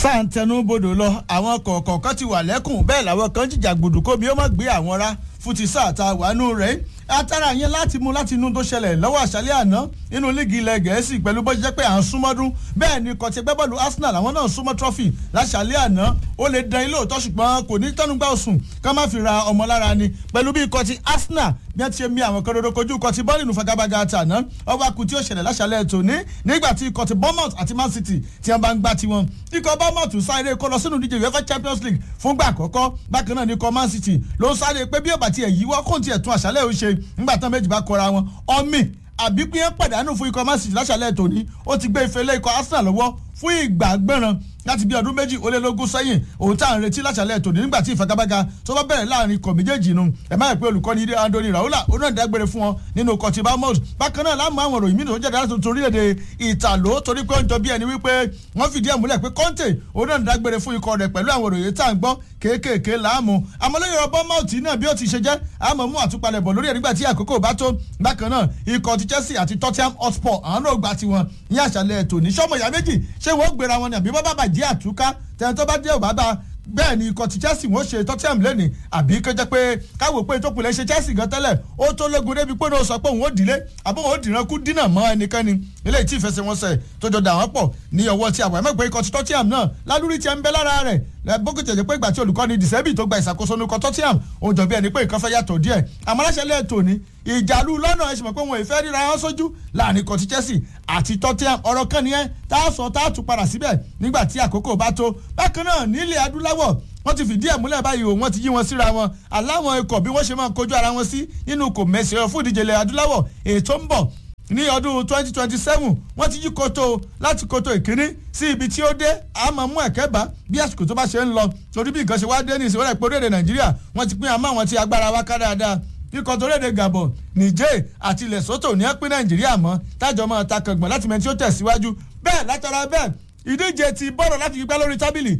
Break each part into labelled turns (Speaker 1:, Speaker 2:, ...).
Speaker 1: sáà ń tẹnu bodò lọ àwọn kọ̀ọ̀kan kan ti wà lẹ́kùn bẹ́ẹ̀ làwọn kan jìjà gbòdò kó mi ó má gbé àwọn rá fún ti sáà ta wàánú rẹ̀ atara yẹn láti mú láti inú tó ṣẹlẹ̀ lọ́wọ́ àṣálẹ́ àná nínú líìgì ilẹ̀ gẹ̀ẹ́sì pẹ̀lú bó ṣe jẹ́ pé à ń súnmọ́dún bẹ́ẹ̀ ni kọ̀tí ẹgbẹ́ bọ́ọ̀lù arsenal àwọn náà súnmọ́ trọ́fì láṣálẹ́ àná ó lè dán ilé òótọ́ ṣùgbọ́n kò ní tẹnugbà òsùn ká má fi ra ọmọ lára ni pẹ̀lú bí kọ̀tí arsenal bí wọ́n ti ṣe mi àwọn kan dodo kojú kọ̀tí bọ́ọ̀lù nù fagabaga àtàná ọwọ́ akú tí ó ṣẹlẹ̀ láṣálẹ́ tòní nígbà tí kọ̀tí bournemouth àti man city tí wọ́n bá ń gbá tiwọn ikọ̀ bournemouth sáré kó lọ sínú ìdíje uefa champions league fúngbà àkọ́kọ́ bákan náà ní ikọ̀ man city ló ń sáré pé bí ọ̀bà tiẹ̀ yíwọ́ kóńtì ẹ̀tún àṣálẹ́ ò ṣe nígbà tán méjì bá kọra wọn ọmì àbí pé pàdánù fún ikọ̀ man city láṣálẹ̀ tòní ó ti gbé ife lé ikọ̀ arsenal lọ́wọ́ fún ìgbà gbọ́ràn láti bí ọdún méjì ó lé lógún sẹ́yìn òun tá à ń retí láṣálẹ̀ tòní nígbà tí ìfagagbága tó bá bẹ̀rẹ̀ láàrin ikọ̀ méjèèjì nu ẹ̀ má yẹ pé olùkọ́ni ilé andoni raula ó náà dágbére fún wọn nínú ikọ̀ tí bamos bákan náà láàmú àwọn òròyìn mìíràn tó jáde láti orílẹ̀-èdè ìtàló torí pé ó ń jọ bí ẹni wípé wọ́n fìdí ẹ̀ múlẹ̀ pé conte ó náà dágbére fún ikọ̀ rẹ̀ pẹ̀lú àwọn òròyìn tá à ń gbọ́ kéékèèké láàmú àmọ́lẹ́yìn ọ̀bọ mọ́ọ̀tì náà bí ó ti ṣe jẹ́ àmọ́ mú àtúpalẹ̀ bọ̀ lórí ẹ̀ nígbà tí àkókò bá tó bákan náà ikọ̀ ti chelsea àti tottenham hotspur àwọn náà gba tiwọn ní àṣálẹ̀ tòní sọ́mọ ìyá méjì ṣé wọ́n gbéra wọn ni àbí bọ́ bá bàjẹ́ àtúká tẹ̀yìn tó bá dé òbá bá bẹ́ẹ̀ ni ikọ̀ ti chelsea wọ́n ṣe tottenham lẹ́nìí àbí kó jẹ́ pé káwọ́ pé tó pilẹ̀ ṣe chelsea gan tẹ́lẹ̀ ó tó lógun débi pé ó sọ pé òun ó dìlé àbí òun ó dìran kú dínà mọ́ ẹnikẹ́ni eléyìí tí ìfẹsẹ̀wọnsẹ̀ tó jọ dà wọ́n pọ̀ ní ọwọ́ tí àwọn ẹ̀mọ́ pé ikọ̀ ti tottenham náà lálórí ti ẹ̀ ń bẹ lára rẹ̀ bókè jẹ́ pé ìgbà tí olùkọ́ni dìsẹ́bì tó gba ìṣàkóso ní ikọ̀ tottenham ó jọ bí ẹni pé nǹkan fẹ́ yàtọ̀ díẹ̀ àmọ́ aláṣẹ lẹ́ẹ̀tọ́ ni ìjàlú lọ́nà ẹ̀sìn mọ̀ pé wọn ìfẹ́ ríra wọn sójú láàrin ikọ̀ ti chelsea àti tottenham ọ̀rọ̀ kan nìyẹn tá a sọ tá a tún padà síbẹ̀ nígbà tí àkókò bá tó bákan náà nílẹ̀ adúláwọ̀ wọ́n ti fìdí ẹ̀ múlẹ̀ báyìí o wọ́n ti yí wọn síra wọn aláwọn ikọ̀ bí wọ́n ṣe máa kojú ara wọn sí nínú kò mẹ́sẹ̀ ọ̀ fún ìdíje ilẹ̀ adúláwọ̀ ètò ń bọ̀ ní ọdún twenty twenty seven wọ́n ti yí koto láti koto ìkíní sí ibi tí ó dé àmọ́ mú ẹ̀kẹ́ bá bí àsìkò tó bá ṣe ń lọ torí bí nǹkan ṣe wá dé ní ìsìnkú rẹ̀ pé orílẹ̀-èdè nàìjíríà wọ́n ti pín àmọ́ àwọn tí agbára wa ká dáadáa ikọ̀ tó léde gabon niger àti lesotho ní ẹ pín nàìjíríà mọ́ tájọ́ máa ta kàngbọ̀n láti mẹ́tí ó tẹ̀síwájú bẹ́ẹ̀ látara bẹ́ẹ̀ ìdíje ti bọ́ọ̀lù láti gbígbá lórí tábìlì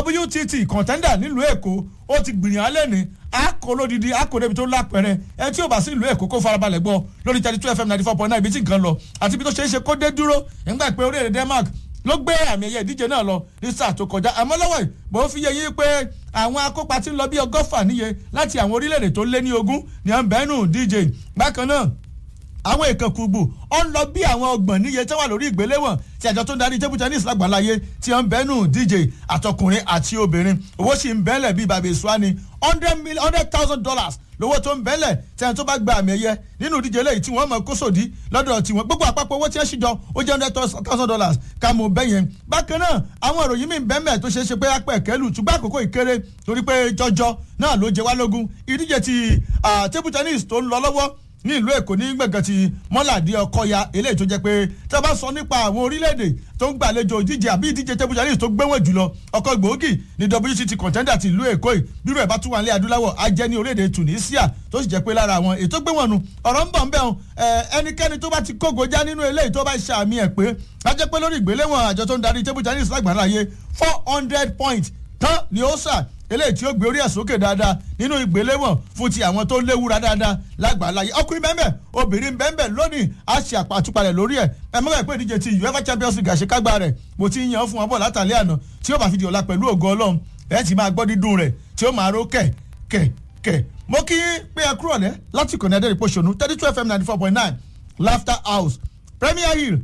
Speaker 1: wtt contender nílùú èkó ó ti gbìyànjú alẹ́ ní akólódìdí akódébi tó lápẹ̀rẹ̀ ẹ tí ò bá sí ìlú èkó kó farabalẹ̀ gbọ́ lórí thirty two fm ninety four point nine ibi tí nǹkan lọ àti ibi tó ṣeé ṣe kó dé dúró nígbà pé orílẹ̀-èdè denmark ló gbé àmì ẹ̀yẹ ìdíje náà lọ ní sáà tó kọjá àmọ́ lọ́wọ́ yìí bó fi yẹ yí pé àwọn akópa ti ń lọ bí ọgọ́fà níye láti àwọn orílẹ̀-èdè tó lé ní ogún ní àǹbẹ́nù díje bákan náà àwọn ìkànkùgbù ọ ń lọ bí àwọn ọgbọ̀n níye tí wọ́n wà lórí ìgbéléwọ̀n tí àjọ tó ń darí table tennis lágbàláyé tí wọ́n ń bẹ́nu díje àtọkùnrin àti obìnrin owó sì ń bẹ́lẹ̀ bíi bàbá èso ni hundred million hundred thousand dollars lówó tó ń bẹ́lẹ̀ tí ẹni tó bá gba àmì ẹ̀yẹ nínú ìdíje lẹ́yìn tí wọ́n mọ̀ kó sòdí lọ́dọ̀ tiwọn gbogbo àpapọ̀ owó tí wọ́n ṣíjọ ó jẹ́ hundred thousand dollars ká mọ̀ bẹ́yẹn bákan náà àwọn ìròyìn mi bẹ́ẹ̀ tó ṣeé ṣe pé apẹ̀ kẹ́lù ṣùgbọ́n àkókò ìkéré torí pé jọjọ náà ló jẹ wá lógún ìdíje ti table tennis tó ń lọ lọ́wọ́ ní ìlú èkó ní gbẹ̀gàn ti mọ́làdí ọkọ̀ya eléyìí tó jẹ́ pé tí a bá sọ nípa àwọn orílẹ̀-èdè tó ń gbàlejò ìdíje àbí ìdíje table tennis tó gbẹ́wọ̀n jùlọ ọkọ̀ gbòógì ní wct contender ti ìlú èkó yìí bírò ẹ̀ bá tún wà ní adúláwọ̀ á jẹ́ ní orílẹ̀-èdè tunisia tó sì jẹ́ pé lára àwọn ètò gbẹ́wọ̀n nu ọ̀rọ̀ ń bọ̀ ń bẹ̀ hàn ẹnikẹ́ni tó bá ti kógo já nínú eléyìí tó bá ṣàmì ẹ̀ pé á jẹ́ pé lórí ìgbéléwọ̀n àjọ tó ń darí table tennis lágbàláyé four hundred points tán ni ó sà eléyìí tí ó gbé orí ẹ̀ sókè dáadáa nínú ìgbéléwọ̀n fún ti àwọn tó léwúra dáadáa lágbàláyé ọkùnrin bẹ́ẹ̀ obìnrin bẹ́ẹ̀ lónìí a ṣe àpàtúpalẹ̀ lórí ẹ̀ ẹ mọ́ra ìpè ìdíje ti uefa champions league àṣekágbá rẹ̀ mo ti yan fún wọn bọ̀ látàlẹ́ àná tí ó bá fi di ọ̀la pẹ̀lú ògo ọlọ́run ẹ̀ ti máa gbọ́ dídùn rẹ̀ tí ó máa ró kẹ̀ kẹ̀ kẹ̀ mo kí pé ẹ kúrò lẹ́ láti kò ní adé ìpòṣónú thirty two fm ninety four point nine laughter house premier hill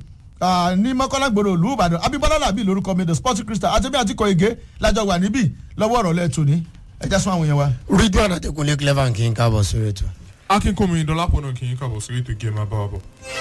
Speaker 1: ní mọ́kànlá gbòòrò ìlú ìbàdàn abíbọ́lá làbí lórúkọ mi the sporting crystal àti bí àti kọ ege lájọ wà níbí lọ́wọ́ ọ̀rọ̀ lẹ́ẹ̀tù ní ẹja sún àwọn yẹn wa.
Speaker 2: ridwan adekunle clever kì í káàbọ̀ sórí ètò.
Speaker 3: akínkùnmi dọlápọ̀ náà kì í kàbọ̀ sórí ètò gẹ́mà bá wa bọ̀.